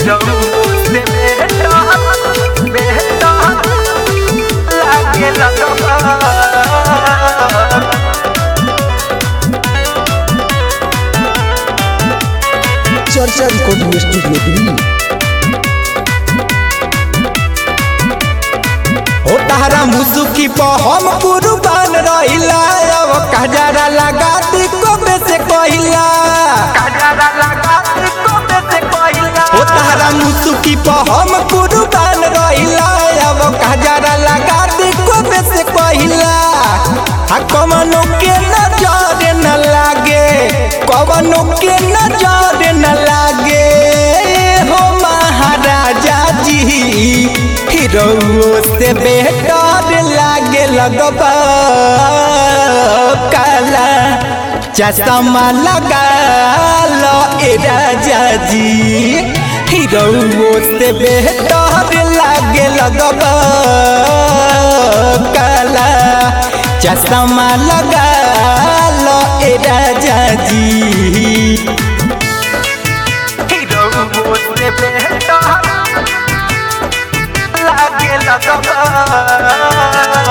hero से बेटा बेटा लागे लगबा चर्चा रिकॉर्डिंग स्टूडियो दिल्ली ओ तारा मुसुकी पर हम कुर्बान रहिला अब कजरा लगा दी कोबे से कहिला काजरा लगा को से कोइला ओ तारा मुसुकी पर हम कुर्बान रहिला अब कजरा लगा दी कोबे से कहिला आ कमनो के नजर न लागे कवनो के नजर न लागे हो महाराजा जी हीरो से बेहतर लागे लगबा काला चश्मा लगा लो ए राजा जी हीरो से बेहतर लागे लगबा काला चश्मा लगा लो ए राजा जी हीरो से बेटा लागे लगबा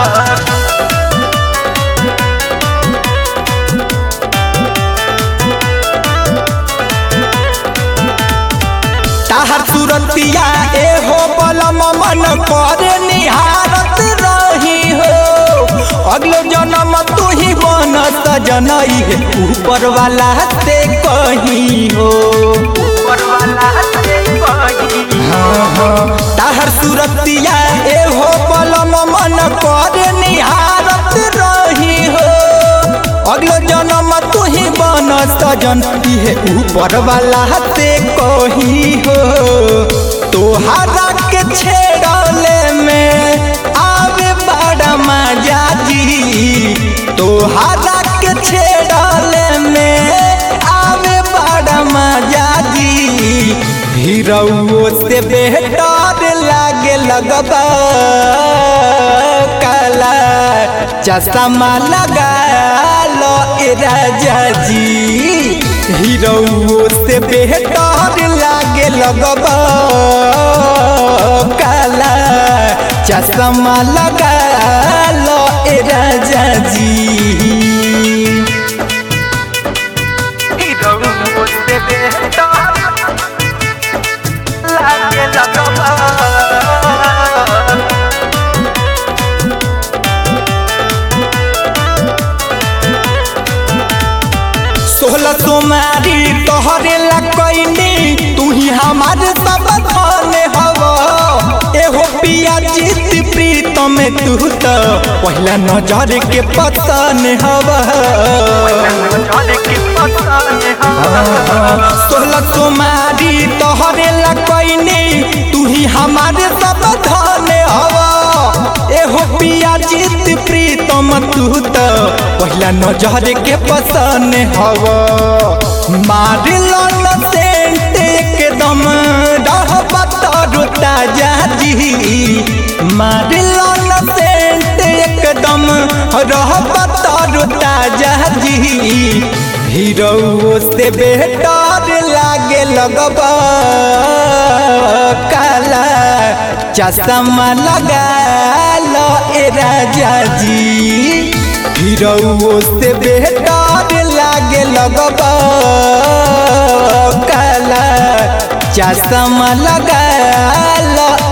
ताहर तुरंतिया ए हो बलम मन करे निहारत रही हो अगलो जन्म तू ही बन सजनई है ऊपर वाला से कहीं हो ऊपर वाला से कोई ताहर सुरतिया ए हो बलम मन करे निहारत रही हो अगलो जन्म तू ही बन सजन है ऊपर वाला से कहीं हो तोहरा के छेड़ले में आवे बड़ा मजा जी तोहरा के छेड़ले में आवे बड़ा मजा जी हीरो से बेहतर लागे लगबा काला चश्मा लगा लो ए राजा जी हीरो से बेहतर लागे लगबा काला चश्मा लगा लो ए राजा जी हीरो से बेटा लागे लगबा सोलह तुम्हारी तोहरे लकैनी तू ही हमारे सब धन हव एहो पिया जीत प्रीतम तू तो पहला नजर के पतन हव जाने की पता सोलह तुम्हारी तोहरे लकैनी तू ही हमारे सब धन हव एहो पिया जीत प्रीतम तू तो पहला नजर के पसन हव मार लन सेंट एकदम रहबा तोर ताजा जी मार लन सेंट एकदम रहबा तोर ताजा जी हीरो से बेहतर लागे लगबा काला चश्मा लगा लो ए राजा जी हीरो से बेहतर लागे लगबा काला चश्मा लगा लो